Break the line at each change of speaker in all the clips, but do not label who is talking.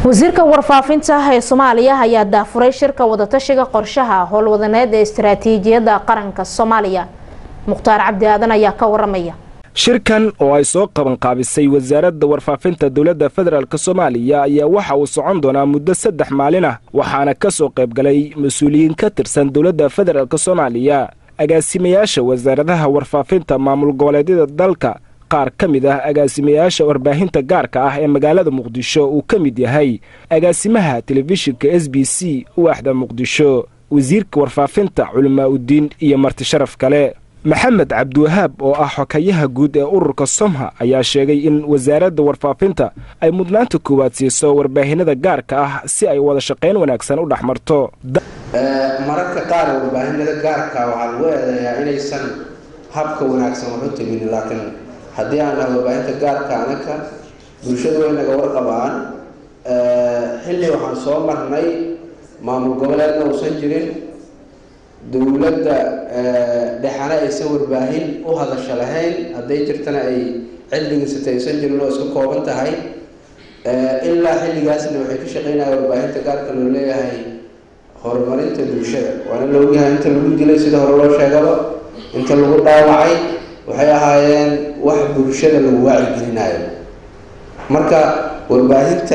wasiirka warfaafinta ee soomaaliya ayaa daafuray shirka wadatashiga qorshaha howlwadaneed ee istaraatiijiyadda qaranka soomaaliya mukhtaar cabdi aadan ayaa ka waramaya
shirkan oo ay soo qabanqaabisay wasaaradda warfaafinta dowladda federaalk soomaaliya ayaa waxa uu socon doonaa muddo saddex maalin ah waxaana ka soo qaybgalay mas-uuliyiin ka tirsan dowladda federaalk soomaaliya agaasimayaasha wasaaradaha warfaafinta maamul goboleedyada dalka qaar ka mid ah agaasimayaasha warbaahinta gaarka ah ee magaalada muqdisho uu ka mid yahay agaasimaha telefishinka s b c waaxda muqdisho wasiirka warfaafinta culimaa udiin iyo marti sharaf kale maxamed cabdiwahaab oo ah xokayaha guud ee ururka somha ayaa sheegay in wasaaradda warfaafinta ay mudnaanta koowaad siiso warbaahinada gaarka ah si ay wada shaqayn wanaagsan u dhex marto
mararka qaar warbaahinada gaarka waxaa lagu eedeeyaa inaysan habka wanaagsan waxu tegin laakiin haddii aan nahay warbaahinta gaarka anaka bulshadu way naga warqabaan xilli waxaan soo marnay maamul goboleedna uusan jirin dowladda dhexana aysan warbaahin u hadasho lahayn hadday jirtana ay cildigiisata aysan jirin oo iska kooban tahay ilaa xilligaasna waxay ka shaqeynaya warbaahinta gaarka loo leeyahay horumarinta bulshada waana la ogyahay inta lagu dilay sida hore loo sheegaba inta lagu dhaawacay waxay ahaayeen wax bulshada lagu waacigelinayo marka warbaahinta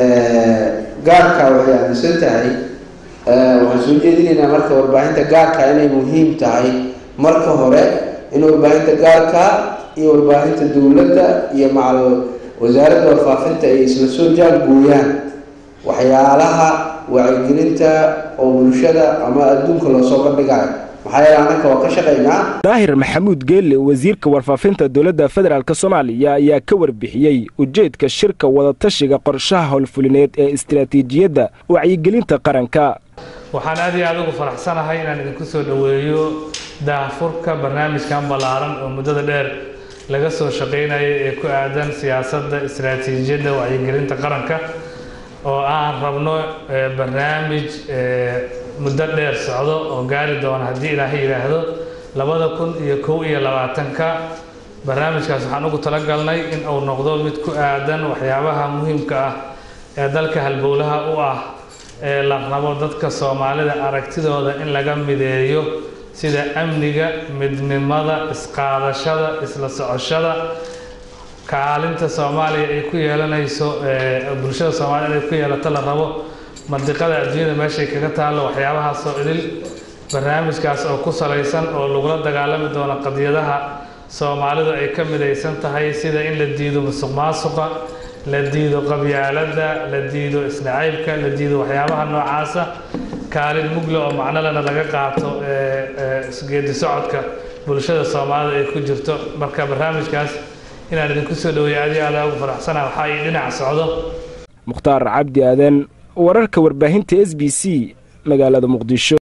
gaarka waxay aaminsan tahay waxaan soo jeedinaynaa marka warbaahinta gaarka inay muhiim tahay marka hore in warbaahinta gaarka iyo warbaahinta dowladda iyo macal wasaaradda warfaafinta ay isla soo jaangooyaan waxyaalaha wacyigelinta oo bulshada ama adduunka loosoo bandhigayo maxaa yeele annaka waa ka shaqaynaa
daahir maxamuud geelle wasiirka warfaafinta dowladda federaalk soomaaliya ayaa ka warbixiyey ujeedka shirka wadatashiga qorshaha howlfulineed ee istaraatiijiyadda wacyigelinta qaranka
waxaan aad iyo aad ugu faraxsanahay inaan idinku soo dhoweeyo daahfurka barnaamijkan ballaaran oo muddada dheer laga soo shaqaynaya ee ku aadan siyaasadda istaraatiijiyadda wacyigelinta qaranka oo aan rabno barnaamij muddo dheer socdo oo gaari doona haddii ilaahay yidhaahdo labada kun iyo kow iyo labaatanka barnaamijkaas waxaan ugu talagalnay in uu noqdo mid ku aadan waxyaabaha muhiimka ah ee dalka halbowlaha u ah ee la rabo dadka soomaalida aragtidooda in laga mideeyo sida amniga midnimada isqaadashada isla socoshada kaalinta soomaaliya ay ku yeelanayso bulshada soomaaliyed ay ku yeelato la rabo mandiqada adduunyada meeshay kaga taallo waxyaabahaasoo idil barnaamijkaas oo ku salaysan oo lagula dagaalami doono qadiyadaha soomaalidu ay ka midaysan tahay sida in la diido musuq maasuqa la diido qabyaaladda la diido isnacaybka la diido waxyaabaha noocaasa kaalin mugle oo macnolena laga qaato geedi socodka bulshada soomaalida ay ku jirto marka barnaamijkaas inaan idinku soo dhaweeyo aad iyo aad ugu faraxsanaha waxaa ii dhinac socdo
mukhtaar cabdi aadan wararka warbaahinta s b c magaalada muqdisho